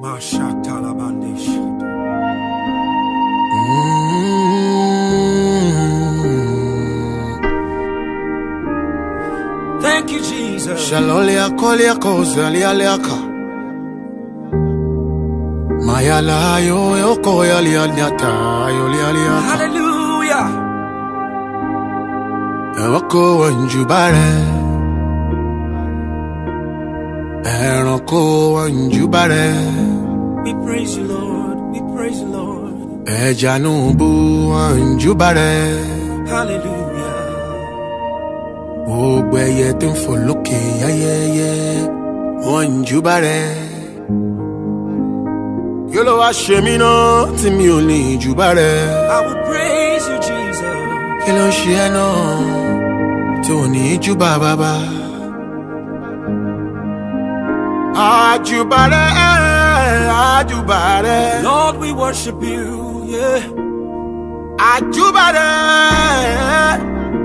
Mashatalabandish. Thank you, Jesus. Shalolia kolia kozalia leaka. Mayala yo yo koya lia nyata yo lia lia. Hallelujah. Ẹ̀wọ́kọ̀ wọ̀njúbárẹ̀. Ẹranko wọ̀njúbárẹ̀. We praise you, Lord. We praise you, Lord. Ẹja nùbù wọ̀njúbárẹ̀. Hallelujah. Gbogbo ẹyẹ tó ń fò lókè yáyẹyẹ wọ̀njúbárẹ̀. Kí ló wá ṣe mí náà tí mi ò ní jùbárẹ̀? I will praise you, Jesus. Kí ló ń ṣe ẹ́ náà tí ò ní júbà bàbá? Àjùbárẹ̀ àjùbárẹ̀. Lord, we worship you. Yeah. Àjùbárẹ̀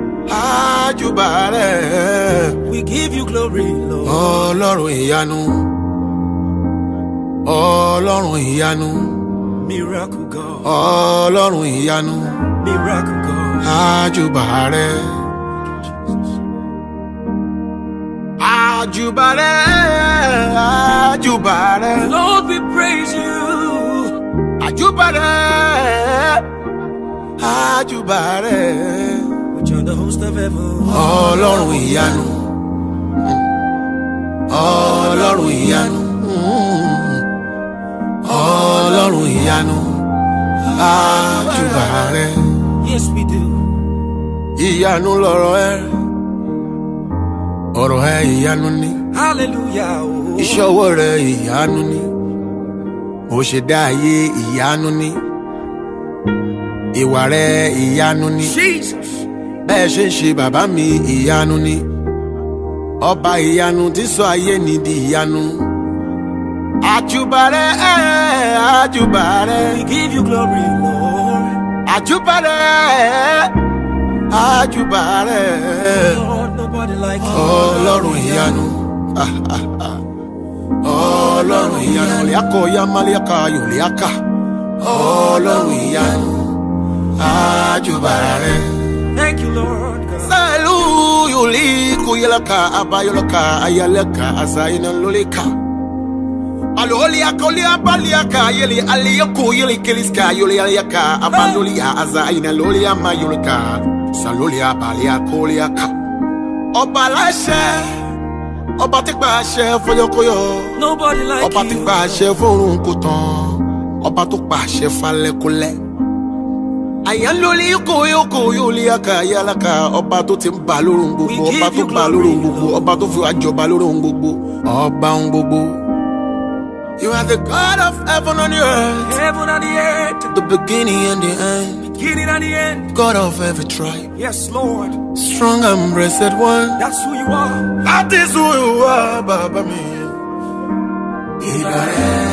àjùbárẹ̀. We give you glory, Lord. Ọlọ́run ìyanu. Ọlọ́run ìyanu. Miracle God. Ọlọ́run ìyanu. Miracle God. Àjùbárẹ̀. Àjùbárẹ̀ àjùbárẹ̀. Lord, we praise you. Àjùbárẹ̀ àjùbárẹ̀. We join the host of heaven. Ọlọ́run ìyanu. Ọlọ́run ìyanu. Ọlọ́run ìyanu. Àjùbárẹ̀. Yes, we do. Ìyanu lọ̀rọ̀ ẹ. Ọ̀rọ̀ ẹ ìyanu ni. Hallelujah. Oh. Iṣẹ́ ọwọ́ rẹ ìyanu ni. Bó ṣe dá ayé ìyanu ni. Ìwà rẹ ìyanu ni. Jesus. Bẹ́ẹ̀ ṣe ń ṣe bàbá mi ìyanu ni. Ọba ìyanu tí sọ ayé ni di ìyanu. Àjùbárẹ̀ ẹ̀ àjùbárẹ̀. We give you glory, Lord. Àjùbárẹ̀ àjùbárẹ̀. Lord, nobody like you. Ọlọ́run ìyanu. Ah, ah, ah. Ọlọ́run ìyanu. Liako ya maliaka yoliaka. Ọlọ́run ìyanu. Àjùbárẹ̀. Thank you, Lord. God. Salu yuli kuyelaka abayolaka ayalaka azayina lolika. Aloliaka oliabaliaka yeli aliyako yeli keliska yoli aliyaka abalolia azayina lolia mayolika. Salolia baliaka oliaka. Ọba aláṣẹ, ọba tí gba àṣẹ fọyọkọyọ, Nobody like ọba tí you. gba àṣẹ fórun kò tán, ọba tó pa àṣẹ falẹ́kúlẹ̀ àyànlórí kòyókò yóò lé aka yálaka ọba tó ti ń bà lórun gbogbo We ọba give tó you bà glory, lórun gbogbo Lord. ọba tó fi wá jọba lórun gbogbo ọba ń gbogbo. You are the God of heaven and the earth, Heaven and the earth. the beginning and the end, Beginning and the end. God of every tribe, Yes, Lord. strong and blessed one. That's who you are. That is who you are, Baba mi. Ìbàrẹ̀,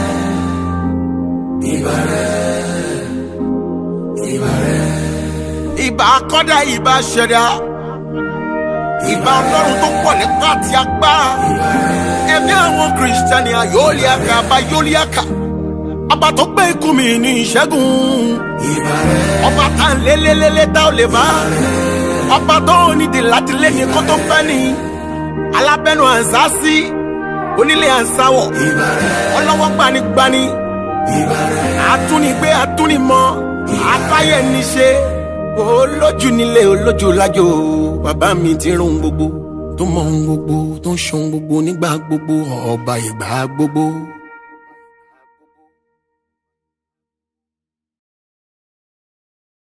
ìbàrẹ̀, ìbàrẹ̀. Ìbà akọ́dá ìbà ṣẹ̀dá. Ìbà ọlọ́run tó pọ̀ nípa àti agbára. Ẹ̀mí àwọn kìrìsìtẹ́nì ayọ́líàkà abayọ́líàkà. Ọba tó gbé ikú mi ní ìṣẹ́gun. Ọba tá à ń lélélélé tá ò lè bá. Ọba tó nídìí láti lé ní kó tó pẹ́ ni alábẹ́nu àǹsásí onílé àǹsáwọ̀ ọlọ́wọ́ gbanigbani àtúnigbé àtúnimọ̀ àtayé níṣe olójú nílé olójú lájò bàbá mi ti rún gbogbo tó mọ ohun gbogbo tó ń ṣohun gbogbo nígbà gbogbo ọba ìgbà gbogbo